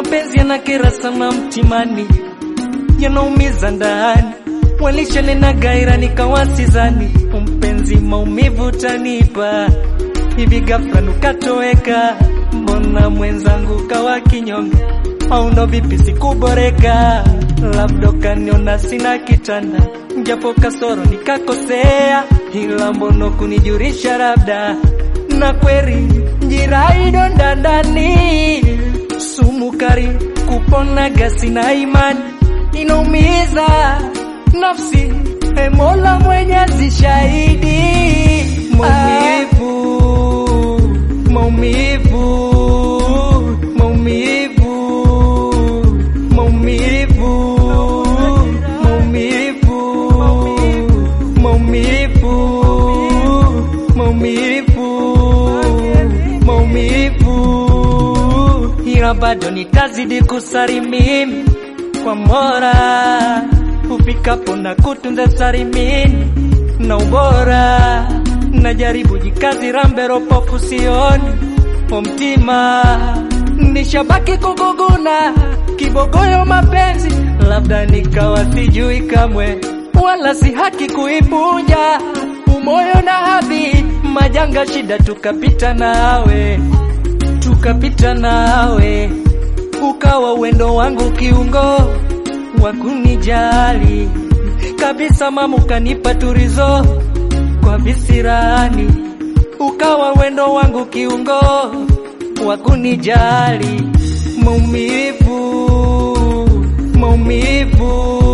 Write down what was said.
mapenzi yanakera sana mtimani, yanaumiza ndani, walishanena gaira nikawasizani, mpenzi maumivu tanipa hivi ghafla nukatoweka, mbona mwenzangu kawa kinyonge, au ndo vipi sikuboreka, labda kaniona sina kitanda, japo kasoro nikakosea, ila mbono kunijurisha labda na kweri njiraido ndandani sumu kari kupona gasi na imani inaumiza nafsi e Mola Mwenyezi shahidi maumivu maumivu maumivu maumivu maumivu maumivu maumivu maumivu ila bado nitazidi kusari mimi kwa Mola ufikapo na kutunza sarimini na ubora najaribu jikazi rambero pofu sioni omtima nishabaki kuguguna kibogoyo mapenzi labda nikawa sijui kamwe wala si haki kuipunja umoyo na hadhi majanga shida tukapita nawe tukapita nawe ukawa uwendo wangu kiungo wa kunijali kabisa, mama ukanipa turizo kwa visirani, ukawa wendo wangu kiungo wa kunijali. Maumivu, maumivu,